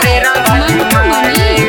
मंटू मनी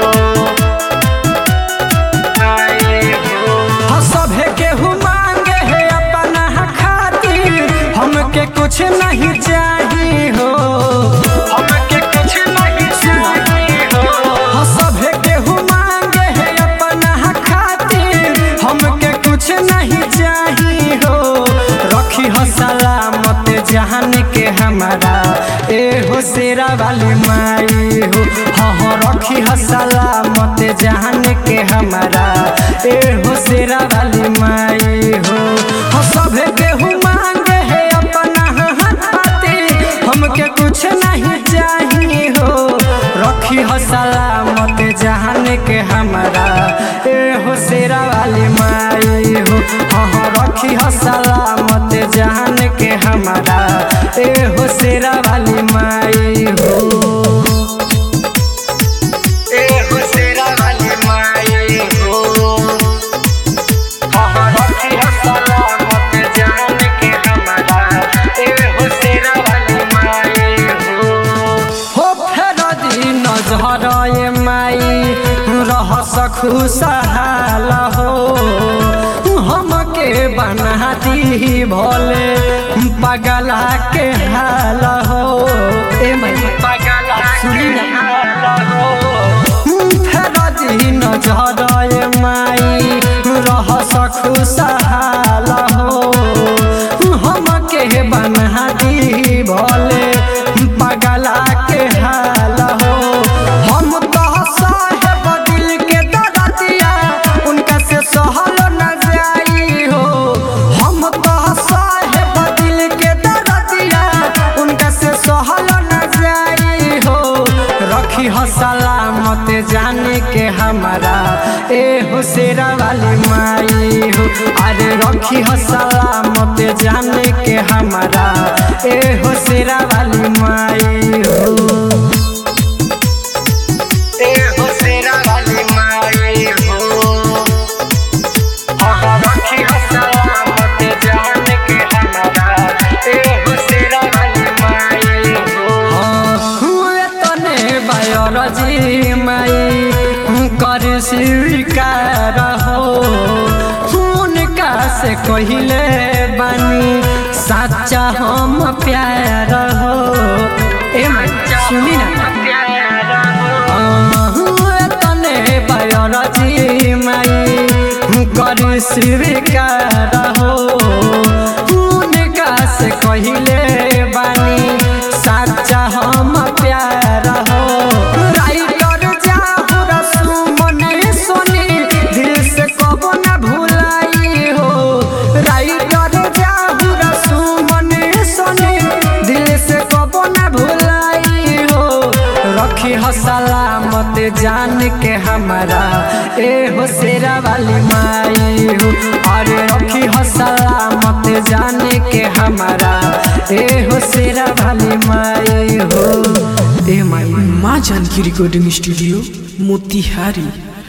हाँ, सभे केहू मांगे है अपना खातिर हमके कुछ नहीं चाहिए हो हमके कुछ नहीं चाहिए हो हाँ, सभे केहू मांगे है अपना खातिर हमके कुछ नहीं चाहिए हो रखी हो सलामत जहान के हमारा ए हो शेरा वाली माई हो हाँ हाँ रखी हो सलामत जहान के हमारा ए हो शेरा वाली माई हो हाँ सभे केहू मांगे है अपना खातिर हमके कुछ नहीं चाहिए हो रखी हो सलामत जहान के हमारा ए हो शेरा वाली माई हो हाँ हाँ रखी हो सलामत जहान के हमारा ए हो शेरा वाली माई हो ए हो शेरा वाली माई हो हाँ हाँ रखी हो सलामत जहान के हमारा ए हो शेरा वाली माई हो हो फेर दिन झरए माई रह सखु सहाल हो हमके बना दी भोले पगला के हाल हो ए माई पगला सुनी ना फेर दिन झरए माई रह सखु सहाल हो हमके बना दी भोले पगला के हाल हो हम तो साहेब दिल के दरदिया उनका से सहल न जाई हो हम तो साहेब दिल के दरदिया उनका से सहल न जाई हो रखी हो सलामत जाने के हमारा ए हो शेरा वाली माई हो अरे रखी हो सलामत जाने के हमारा ए हो शेरा वाली माई हो ए हो शेरा वाली माई हो हाँ रखी हो सलामत जाने के हमारा ए हो शेरा वाली माई हो हुए तने बायोलॉजी माई कर स्वीकार हो उनका से कहिले बानी साचा हम प्यार हो ए माई सुनी ना हुए तने बायोलॉजी माई कर स्वीकार हो उनका से कहिले बानी साचा हम प्यार हो राइटर जाहु रसुमन सोनी दिल से कबो न भुलाई हो राइटर जाहु रसुमन सोनी दिल से कबो न भुलाई हो रखी हो सलामत जान के हमारा ए हो शेरा वाली माई हो अरे रखी हो सलामत जान के हमारा ए हो शेरा वाली माई हो ए माई माँ जानकी रिकॉर्डिंग स्टूडियो मोतिहारी